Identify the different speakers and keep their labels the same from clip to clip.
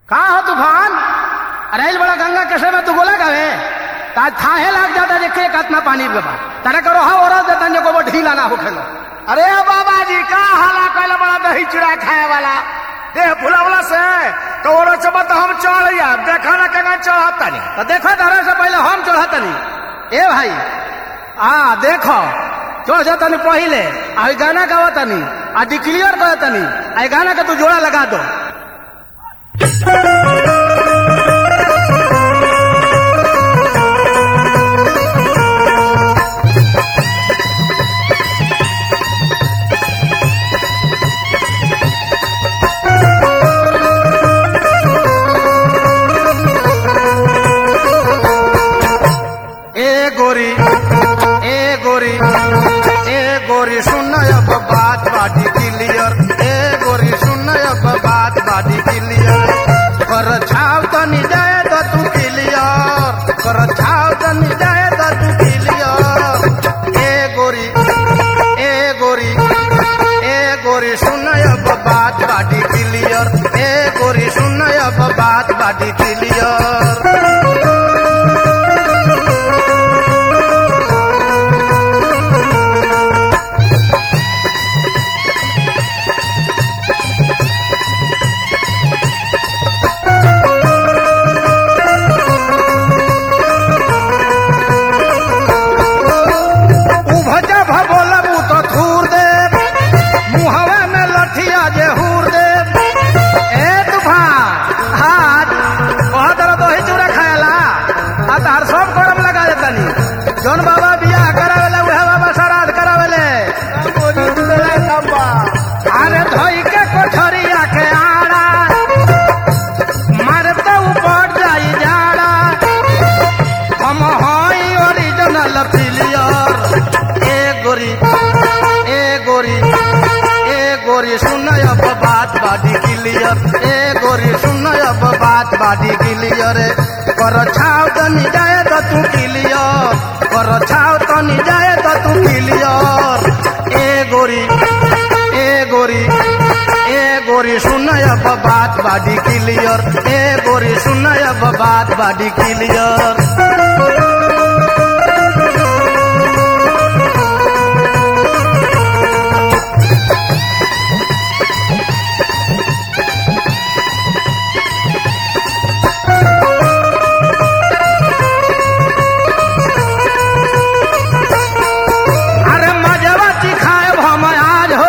Speaker 1: का हो तूफान अरे इस बड़ा गंगा कैसे में तू बोला गावे ताज थाहे लाग जाता देखे कितना पानी के बा तारे करो हा और देता जो को ढीला ना होखेलो
Speaker 2: अरे बाबा जी का हाला कैला बड़ा दही चूड़ा खाए वाला देह फुलावला से तो ओरो चबत हम चढ़ या देखा ना केना चढ़ता नहीं
Speaker 1: तो देखो तारे से पहले हम चढ़तनी ए भाई आ देखो चढ़ जातनी पहले आ ई गाना गावतनी आ डिक्लियर करतनी आ ई गाना के तू जोड़ा लगा दो ए गोरी ए गोरी ए गोरी सुन अब बात बाटी क्लियर ए गोरी सुन अब बात बाटी क्लियर कर छाव तनी जाए तो तू क्लियर कर छाव तनी जाए तो तू क्लियर ए गोरी ए गोरी ए गोरी सुन अब बात बाटी क्लियर ए गोरी सुन अब बात बाटी क्लियर उभजा भबोलबू तो थूर दे मुहवा में लठिया जे हूर दे ए तूफान हाथ बहुत तरह तो ही चूड़ा खाएला आ तार सब करम लगा देतनी जौन बाबा बियाह करावेले उहे बाबा श्राद्ध करावेले अरे धोई के कोठरिया के आड़ा मारते ऊपर जाई जाड़ा हम हई ओरिजिनल प्लेयर ए गोरी ए गोरी ए गोरी सुन अब बात बाडी क्लियर ए गोरी सुन अब बात बाडी क्लियर कर छाव तनी जाए तो तू क्लियर कर छाव तनी जाए तो तू क्लियर ए गोरी ए गोरी ए गोरी सुन अब बात बाडी क्लियर ए गोरी सुन अब बात बाडी क्लियर अरे मजवा चिखाए हम आज हो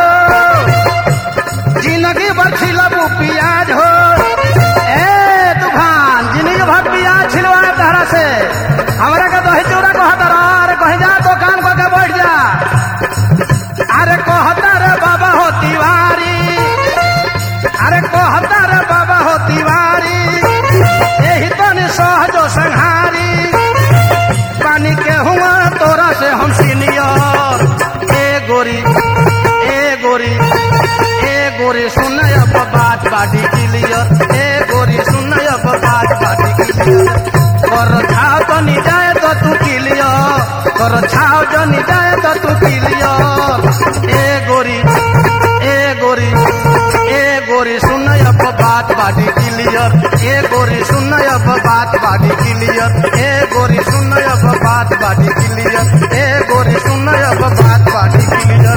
Speaker 1: जिंदगी भर छिलबू पियाज हो ए तूफान जिंदगी भर पियाज छिलवा तहरा से हमरा के दही चूड़ा कहता रह अरे कहीं जा दुकान पर के बैठ जा अरे कहता रे बाबा हो तिवारी अरे कहता रे बाबा हो तिवारी यही तो सहजो संहारी पानी के हुआ तोरा से हम सीनियर ए गोरी ए गोरी ए गोरी सुन अब बात बाटी क्लियर ए गोरी सुन अब बात बाटी क्लियर कर छाव तो नहीं जाए तो तू क्लियर कर छाव जो नहीं जाए तो तू क्लियर ए गोरी ए गोरी ए गोरी सुन अब बात बाटी क्लियर ए गोरी सुन अब बात बाटी क्लियर ए गोरी सुन अब बात बाटी क्लियर ए गोरी सुन अब बात बाटी क्लियर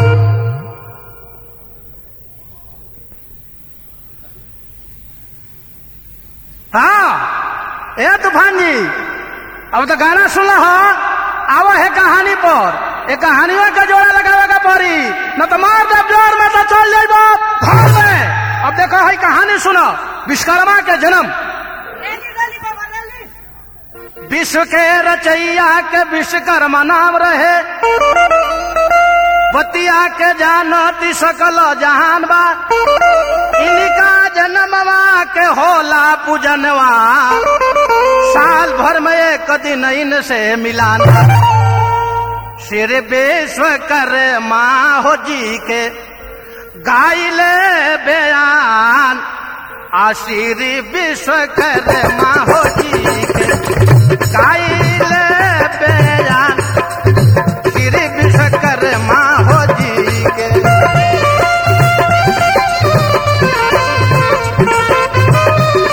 Speaker 1: हाँ ए तूफान जी अब तो गाना सुन हो आवो है कहानी पर ए कहानियों का जोड़ा लगावे का पड़ी न तो मार दे जोर में तो चल जाइबो भाग में अब देखो है कहानी सुनो विश्वकर्मा के जन्म विश्व के रचैया के विश्वकर्मा नाम रहे बतिया के जानती सकल जहान बा इनका जन्मवा के होला पूजनवा साल भर में एक दिन इनसे मिलान बा श्री विश्वकर्मा हो जी के गाइले बयान आ श्री विश्वकर्मा हो जी के गाइले बयान श्री विश्वकर्मा हो जी के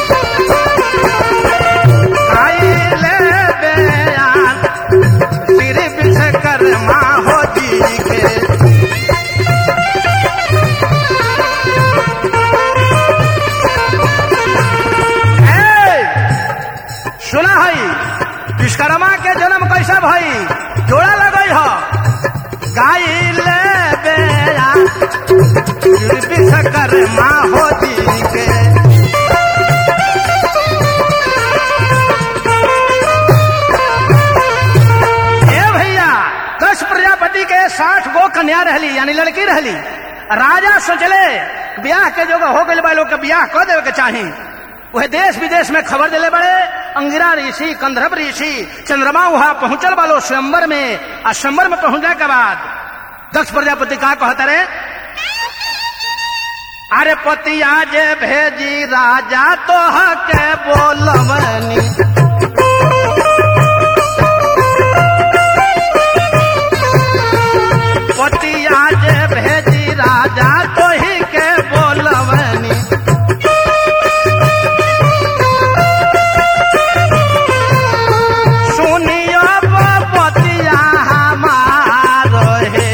Speaker 1: विश्वकर्मा हो जी के ए भैया दस प्रजापति के साठ गो कन्या रहली यानी लड़की रहली राजा सोचले ब्याह के जो हो गए बा लोग के ब्याह कर देवे के चाही वह देश विदेश में खबर दिले बड़े अंगिरा ऋषि कंधर्व ऋषि चंद्रमा वहां पहुंचल बालो स्वयंवर में आ स्वयंवर में पहुंचने के बाद दक्ष प्रजापति का कहता रे अरे पतिया जे भेजी राजा तो के बोलवनी पतिया जे भेजी राजा तो ही के बोलवनी सुनियो पतिया हमारो हे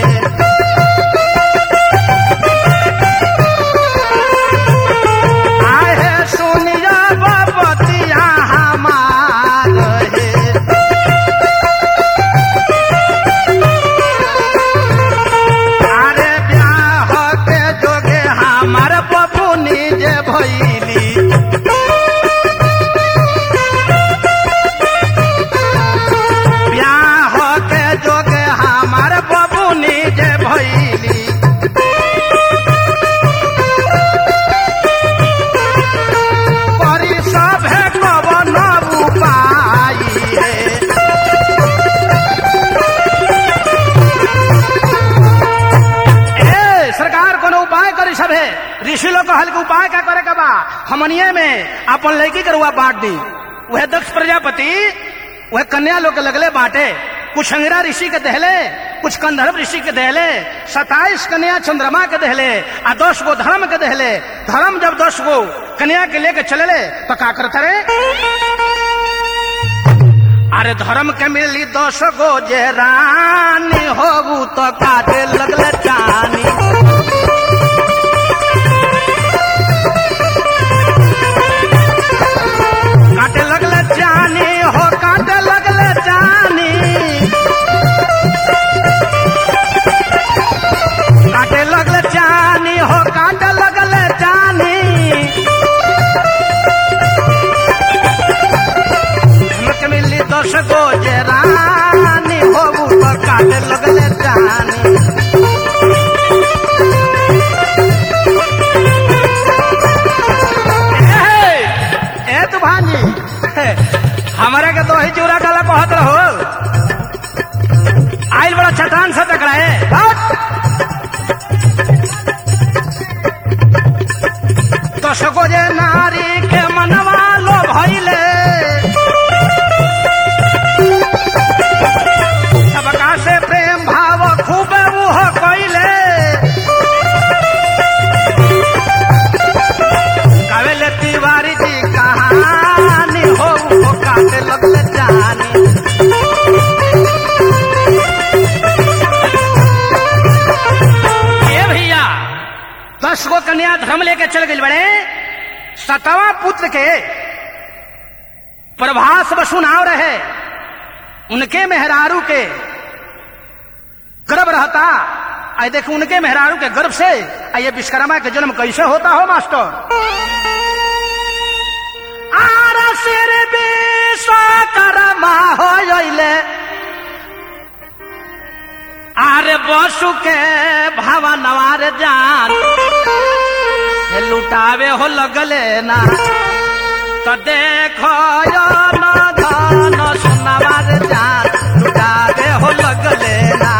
Speaker 1: आहे सुनियो पतिया हमारो हे अरे ब्याह के जोगे हमार बबुनी जे भैली ब्याह के जोगे हमार बबुनी जे भैली परी सभे कवन उपाय है ए सरकार कोनो उपाय करी सबे ऋषि लोग कहल के उपाय का करे के बा हमनिए में अपन लड़की के रुआ बांट दी वह दक्ष प्रजापति वह कन्या लोग के लगले बांटे कुछ अंगिरा ऋषि के दहले कुछ कंधर्व ऋषि के दहले सताइस कन्या चंद्रमा के दहले आ दस गो धर्म के दहले धर्म जब दस गो कन्या के लेके चले तो का करते रे अरे धर्म के मिली दस गो जे रानी होगू तो काटे लगले जानी काटे लगले जानी हो काटे लगले जानी काटे लगले जानी हो काटे लगले जानी हमके मिली दस गो जे रानी होबू तो काटे लगले जानी ए, ए तू भांजी हमारे के तो ही चूरा डाला कहत रहो आइल बड़ा चट्टान से टकराए हट! दस गो जे नारी के मनवा लो भइले सबका से प्रेम भाव खूब मुह कइले कावेले तिवारी जी कहानी हो वो काटे लगले जानी ए भैया दस गो कन्या धर्म लेके चल गई बड़े सतवा पुत्र के प्रभास बसु नाव रहे उनके मेहरारू के गर्भ रहता आई देखो उनके मेहरारू के गर्भ से आ ये विश्वकर्मा के जन्म कैसे होता हो मास्टर आर सिर विश्वकर्मा हो जइले आरे बसु के भावा नवार जान हे लुटावे हो लगले ना तो देखो यो न धन सुनावार जान लुटावे हो लगले ना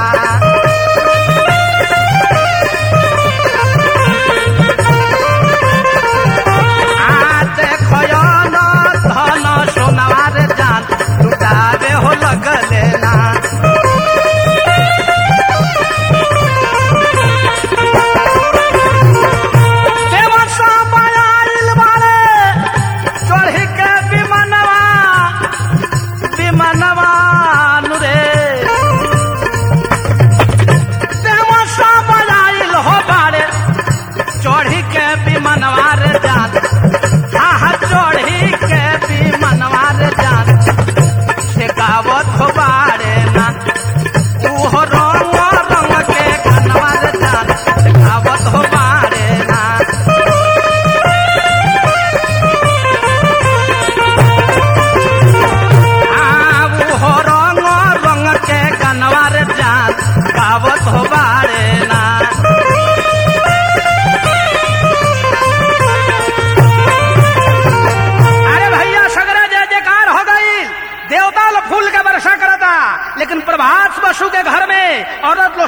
Speaker 1: आ देखो यो न धन सुनावार जान लुटावे हो लगले ना देवा सब आइल बारे चढ़ी के विमानवा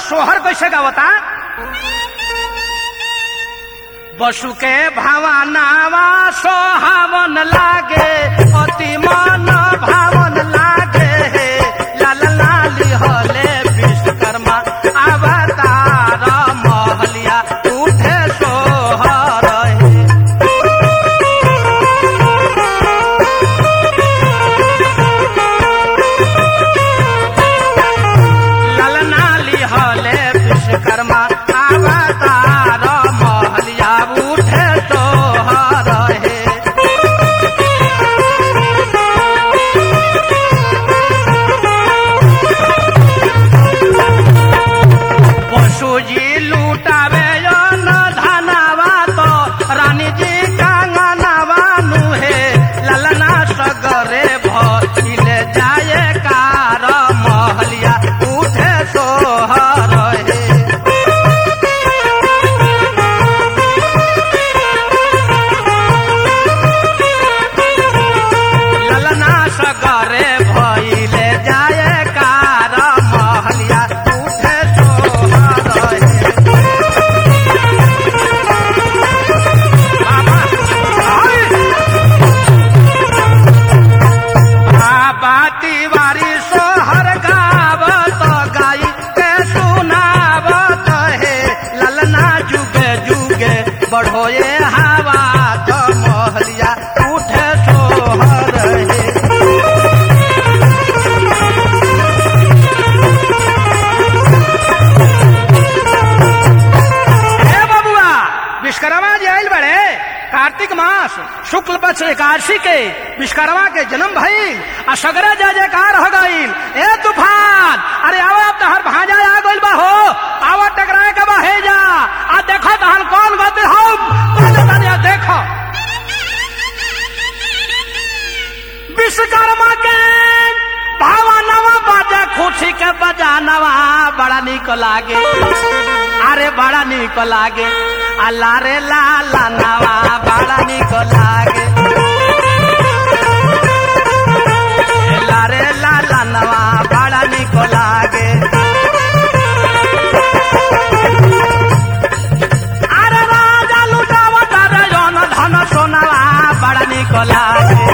Speaker 1: सोहर कैसे गावता बसु के भावनावा सोहावन लागे अति मन भावन लागे लाल लाली हले विश्वकर्मा अवतार महलिया उठे सोहर हे ललनाली हले विश्वकर्मा अवतार महलिया उठे सोहर हे पशुजी लूटावे न धनवा तो रानी जी कांगनवा नुहे ललना सगरे भइले जाए कार महलिया उठे सोहर हे ललना सगरे भइले जाए कार महलिया उठे सोहर हे बाबा आई बाबा तिवारी सोहर गावत गाई के सुनावत हे ललना जुगे जुगे बढ़ोए हवा तो महलिया उठे सोहर हे हे बबुआ विश्वकर्मा जी आयल बड़े कार्तिक मास शुक्ल पक्ष एकादशी के विश्वकर्मा के जन्म भइल आ सगरे जय जयकार हो गइल ए तूफान अरे आओ अब तहर भांजा आ गइल बा हो आओ टकराए के बा हे जा आ देखो तहन कौन गति हम तने तने देखो विश्वकर्मा के भावा नवा बाजे खुशी के बजानवा बड़ा निक लागे अरे बड़ा निक लागे अल्लाह रे लाला नवा बड़ा निक लागे ला रे लाला नवा बड़ा निक लागे अरे राजा लुटावत रे जन धन सोनावा बड़ा निक लागे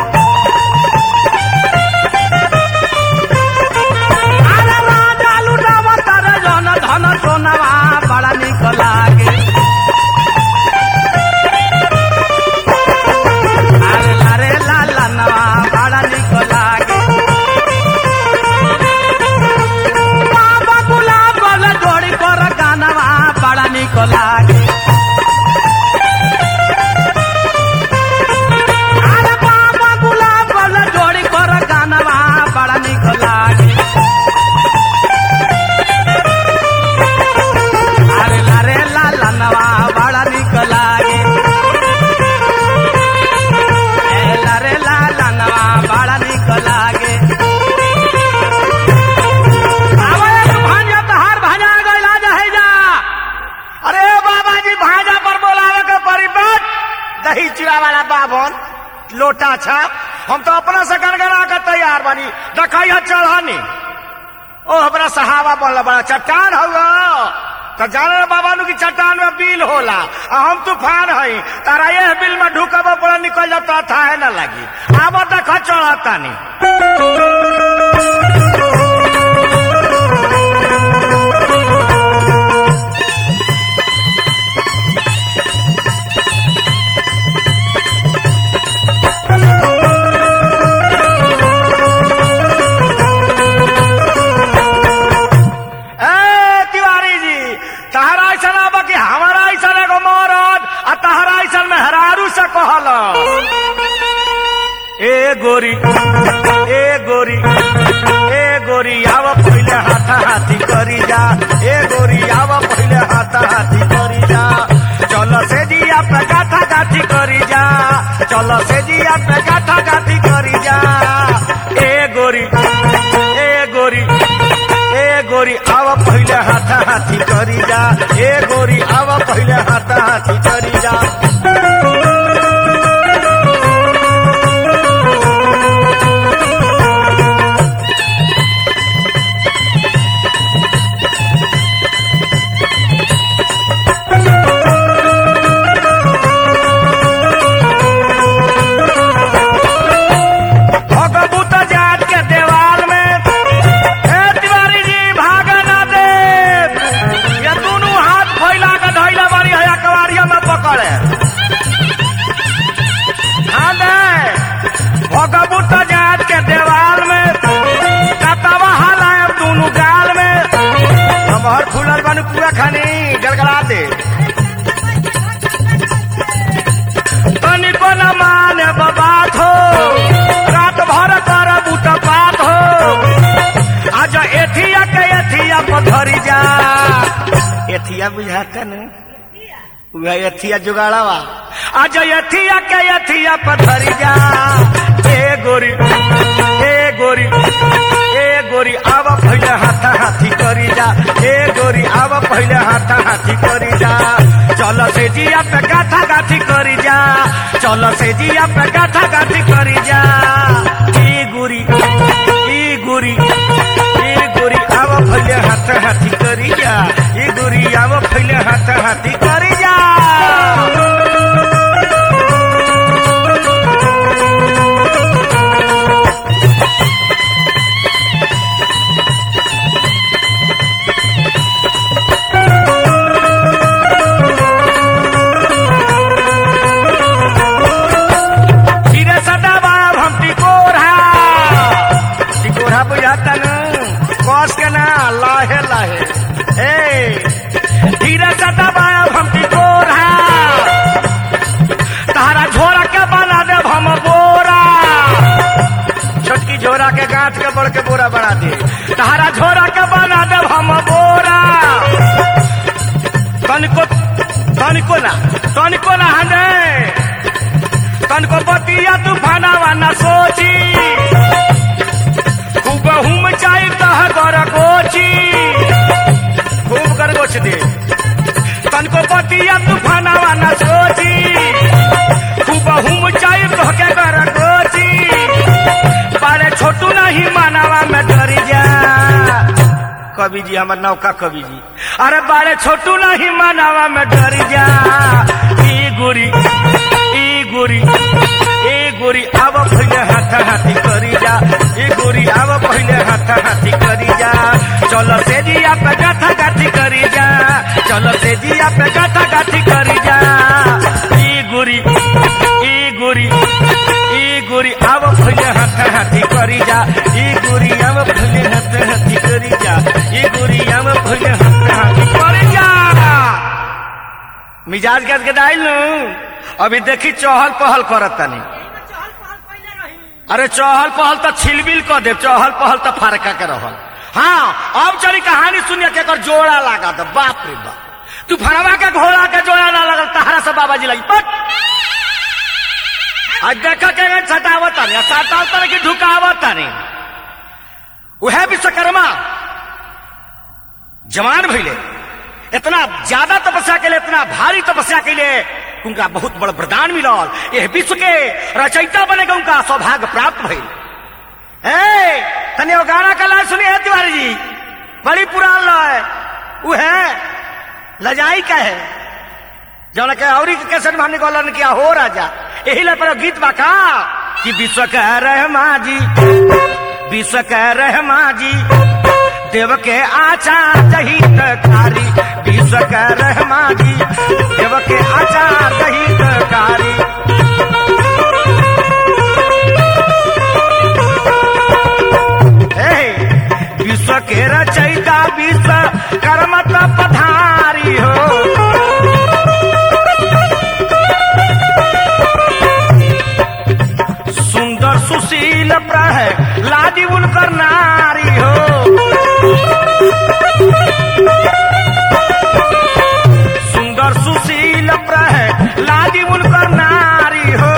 Speaker 1: अरे राजा लुटावत रे जन धन सोनावा बड़ा निक लागे अरे लारे लाला नवा बड़ा निक लागे बाबा गुलाब वाला जोड़ी पर गानवा बड़ा निक लागे अरे बाबा गुलाब वाला जोड़ी पर गानवा बड़ा निक लागे अरे लारे लाला नवा बड़ा निक लागे ए लारे लाला नवा बड़ा निक लागे आवे तू भांजा तहार भांजा गइला जहे जा
Speaker 2: अरे बाबा जी भाजा पर बोलावे के परिपट दही चूड़ा वाला बाभन लोटा छाप हम तो अपना से गनगना के तैयार बानी देखिए चढ़ानी ओ हमरा सहावा बोला बड़ा चट्टान होगा तो जाने बाबा नु की चट्टान में बिल होला आ हम तूफान हई तारा ये बिल में ढुकब पड़ा निकल जाता था है ना लगी आब देख चढ़तानी ए तिवारी जी तहरा ऐसा ना बा कि हमारा ऐसा एगो मरद आ तहरा ऐसा मेहरारू से कहल ए गोरी ए गोरी ए गोरी आव पहले हाथा हाथी करी जा ए गोरी आव पहले हाथा हाथी करी जा चल से जिया पे गाथा गाथी करी जा चल से जिया पे गाथा गाथी करी जा ए गोरी ए गोरी ए गोरी आव पहले हाथा हाथी करी जा ए गोरी आव पहले हाथा हाथी करी जा भगबू तो जात के देवाल में कतवा हलायब दोनों गाल में हमार फूलल बन पूरा खानी गलगला दे तनिको न माने बात हो रात भर कर बूट पात हो आज एथिया के एथिया पथरी जा एथिया बुझाता न वह एथिया जुगाड़ावा आज एथिया के एथिया पथरी जा ए गोरी ए गोरी ए गोरी आवा पहले हाथा हाथी करी जा ए गोरी आवा पहले हाथा हाथी करी जा चल से जिया पे गाथा गाथी करी जा चल से जिया पे गाथा गाथी करी जा ई गोरी ई गोरी ई गोरी आवा पहले हाथा हाथी करी जा ई गोरी आवा पहले हाथा हाथी करी जा धीरे सदा बाब हम टिकोरा टिकोरा बुझाता न कस के ना लाहे लाहे ए धीरे सदा बाब हम टिकोरा तारा झोरा के बना दे हम बोरा छोटकी झोरा के गांठ के बड़ के बोरा बना दे तारा झोरा के बना दे हम बोरा तनिको तनिको ना तनिको ना हने तनको बतिया तूफानावा न सोची खूब हुम चाही तह कर गोची खूब कर गोच दे तनको बतिया तूफानावा न सोची खूब हुम चाही तह के कर गोची बारे छोटू नहीं मानावा में डरी जा कवि जी हमार नौका कवि जी अरे बारे छोटू नहीं मानावा में डरी जा ई गुरी ई गुरी ए गोरी आव पहले हाथ हाथी करी जा ए गोरी आव पहले हाथ हाथी करी जा चल से जिया पे गाथा गाथी करी जा चल से जिया पे गाथा गाथी करी जा ई गोरी ई गोरी ई गोरी आव पहले हाथ हाथी करी जा ई गोरी आव पहले हाथ हाथी करी जा ई गोरी आव पहले हाथ हाथी करी जा मिजाज गद गदाइल नु अभी देखी चहल पहल करत तनी अरे चहल पहल तो छिलबिल कर दे चहल पहल तो फारका के रहल हाँ अब चली कहानी सुनिए के एकर जोड़ा लगा दे बाप रे बाप तू फरवा के घोड़ा के जोड़ा ना लगल तहरा से बाबा जी लगी पट आज देखा के सटावत तानी सटावत तानी कि ढुकावत तानी उहे विश्वकर्मा जवान भइले इतना ज्यादा तपस्या के लिए इतना भारी तपस्या के लिए उनका बहुत बड़ा वरदान मिलल यह विश्व के रचयिता बनेगा उनका सौभाग्य प्राप्त भइल ए तनी वो गाना का लाइन सुनी है तिवारी जी बड़ी पुरान लय वो है लजाई का है जौन के औरी के कैसे मानने को ने किया हो राजा यही ला पर गीत बा का कि विश्व कह रहमा जी विश्व कह रहमा जी देव के आचार हितकारी विश्व के रहमा जी देव के आचार हितकारी हे, विश्व के रचयिता विश्व कर्मत पधारी हो सुंदर सुशील प्रह लादी उनकर नारी हो सुंदर सुशील प्रह लादी उनकर नारी हो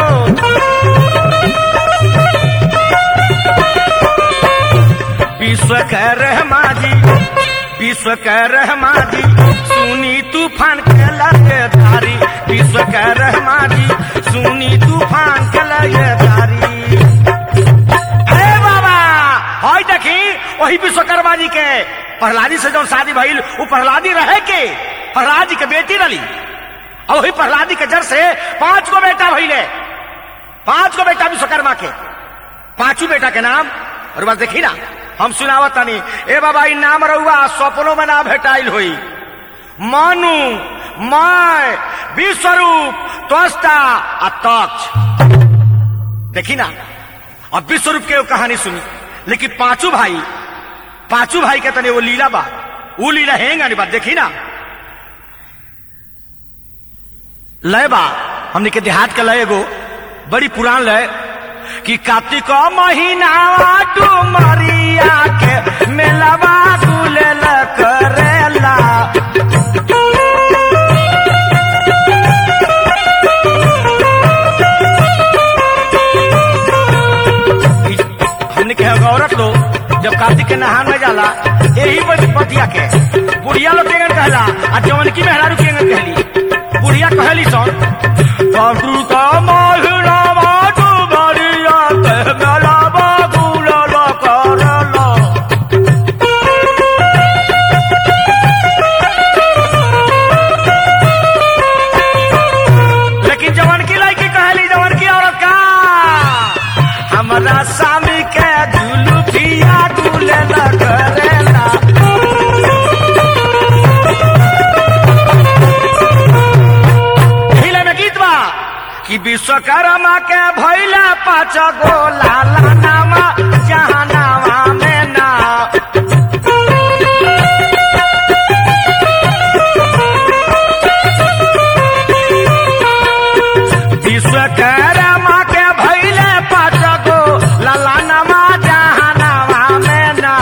Speaker 2: विश्व के रहमा जी विश्व के रहमा जी सुनी तूफान के लगे धारी विश्व के रहमा जी सुनी तूफान के लगे धारी हे बाबा हई देखी वही विश्वकर्मा जी के प्रहलादी से जो शादी भइल वो प्रहलादी रहे के प्रहलाद जी के बेटी रही और वही प्रहलादी के जर से पांच गो बेटा भइले पांच गो बेटा विश्वकर्मा के पांचों बेटा के नाम और बस देखी ना हम सुनावत तनी ए बाबा ई नाम रहुआ सपनों में ना भेटाइल हुई मानु मैं विश्वरूप त्वस्ता आ तक्ष देखी ना अब विश्व रूप के वो कहानी सुनी लेकिन पांचों भाई पांचों भाई के तने वो लीला बा वो लीला हेंगा नहीं बात देखी ना लय बा हमने के देहात का लय एगो बड़ी पुरान लय कि कार्तिक महीना डुमरिया के मेलावा गुलेल करेला हमने के एगो औरत लोग जब कार्तिक के नहान में जाला यही बतिया के बुढ़िया लोग केंगन कहला आ जवन की मेहरारू केंगन कहली बुढ़िया कहली सन कार्तिक महीना डुमरिया के मेलावा गुलेल करेला लेकिन जवन की लड़की कहली जवन की औरत का हमरा स्वामी के जुलुफिया डुले न करेला हिले में गीत बा कि विश्वकर्मा के भैला पाँच गो लाला नामा जहानावा में ना विश्वकर्मा के भैले पाँच गो लाला नामा जहानावा में ना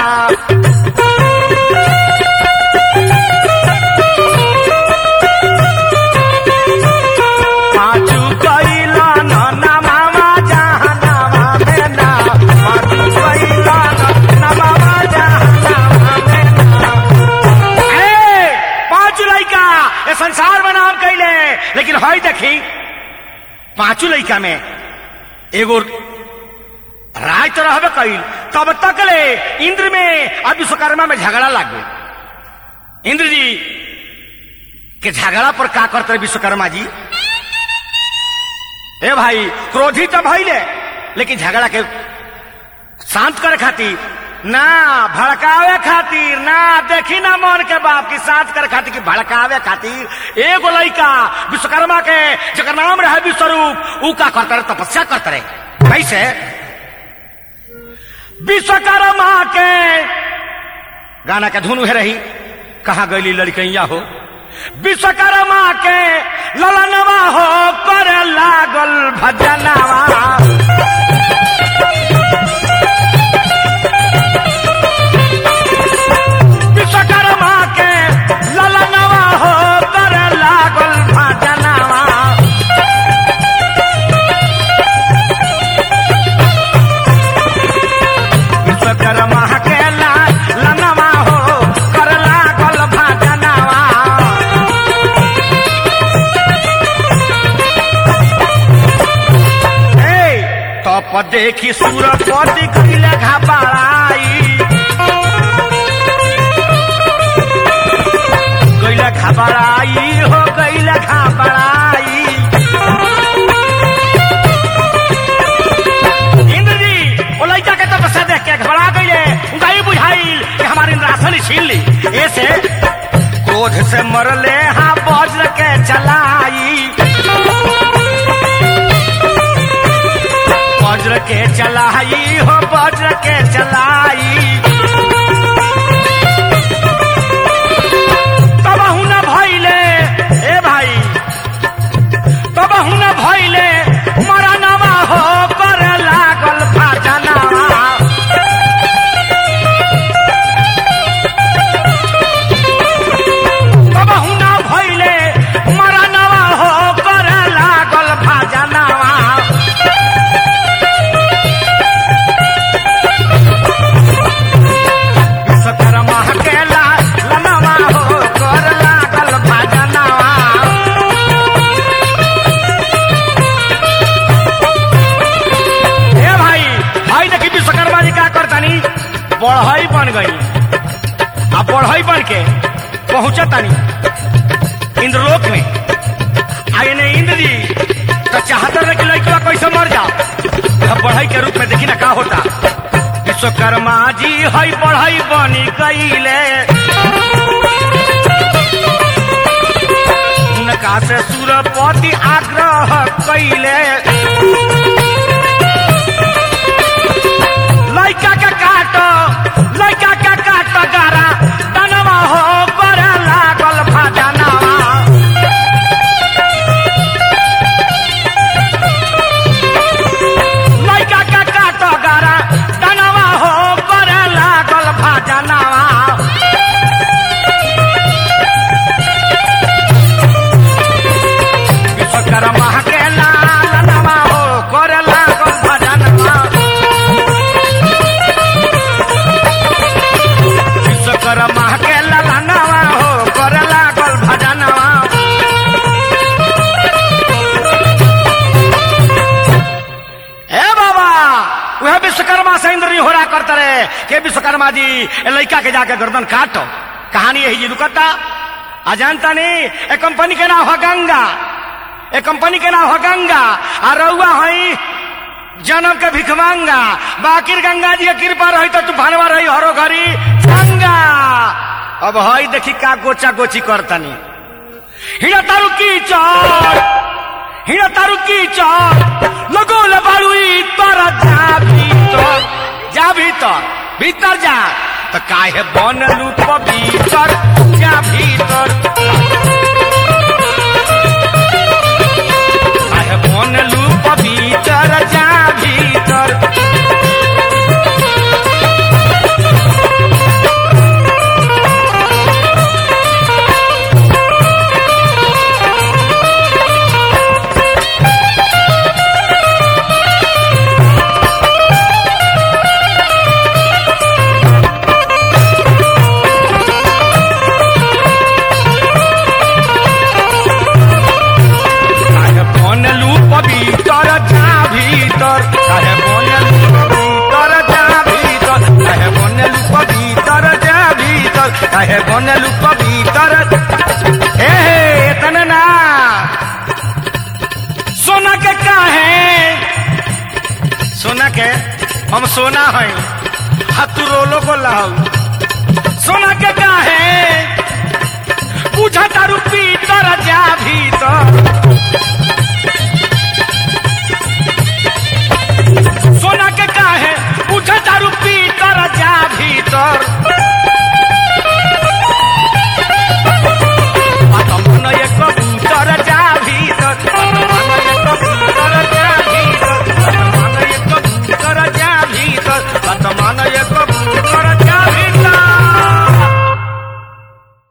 Speaker 2: पाँचू कैला न नमावा जहानावा में ना पाँचू कैला न नमावा जहानावा में ना ए, पाँच लड़का ये संसार में नाम कैले लेकिन हई देखी पांचों लड़का में एगो राय तो रहबे कैल तब तक ले इंद्र में और विश्वकर्मा में झगड़ा लग गई इंद्र जी के झगड़ा पर का करते रहे विश्वकर्मा जी ए भाई क्रोधी तो भइले लेकिन झगड़ा के शांत करे खातिर ना भड़कावे खातिर ना देखी ना मन के बाप की शांत करे खातिर की भड़कावे खातिर एगो लड़का विश्वकर्मा के जकर नाम रहे विश्वरूप ऊ का करते रहे तपस्या करते रहे कैसे विश्वकर्मा के गाना के धुन उहे रही कहा गईली लड़कैया हो विश्वकर्मा के ललनवा हो करे लागल भजनवा विश्वकर्मा के ललनवा हो कर लागल भजनवा विश्वकर्मा के ललनवा हो कर लागल भजनवा ए तप देखी सूरपति कैले घबराई गैला घबराई हो गैला घबराई इंद्र जी वो लड़का के तपस्या देख के घबरा गईले उनका ये बुझाइल कि हमारे इंद्रासन छीन ली ऐसे क्रोध से मरले हाँ वज्र के चलाई वज्र के चलाई हो वज्र के चलाई तब न भइले ए भाई तब न भइले मरनवा हो कर लागल भजनवा तब न भइले मरनवा हो कर लागल भजनवा विश्वकर्मा के ललनवा हो कर लागल भजनवा हे भाई भाई देखी विश्वकर्मा जी का करतानी बढ़ई बन गई आ बढ़ई बन के पहुंचतानी इंद्रलोक में आए ने इंद्र जी तो चाहता रहे कि लड़का कैसे मर जाओ यह बढ़ई के रूप में देखी ना का होता विश्वकर्मा जी हई बढ़ई बनी गईले उनका से सूरपति आग्रह कैले वह विश्वकर्मा से इंद्र हो रहा करते रहे के विश्वकर्मा जी ए लड़का के जाके गर्दन काटो कहानी यही जी रुकता आ जानता नहीं ए कंपनी के नाम है गंगा ए कंपनी के नाम है गंगा आ रउआ हई जन्म के भिखमांगा बाकिर गंगा जी के कृपा रही तो तूफानवा रही हरो घरी गंगा अब हई देखी का गोचा गोची करतनी हिड़ा तारू की चौड़ हिड़ा तारू की चौड़ लगो लबाड़ुई तर जा भीतर जा भीतर भीतर जा तो काहे बनलू पवित्र जा भीतर काहे बनलू पवित्र जा भीतर काहे बनलू पवित्र जा भीतर काहे बनलू पवित्र जा भीतर काहे बनलू पवित्र जा भीतर काहे बनलू पवित्र हे हे तने ना सोना के काहे सोना के हम सोना है हाथू रोलो को लाऊ सोना के काहे पूछा तारू पीतर जा भीतर सोना के काहे पूछा तारू पीतर जा भीतर बात मन एक कबूतर जा भीतर बात मन एक कबूतर जा भीतर बात मन एक कबूतर जा भीतर बात मन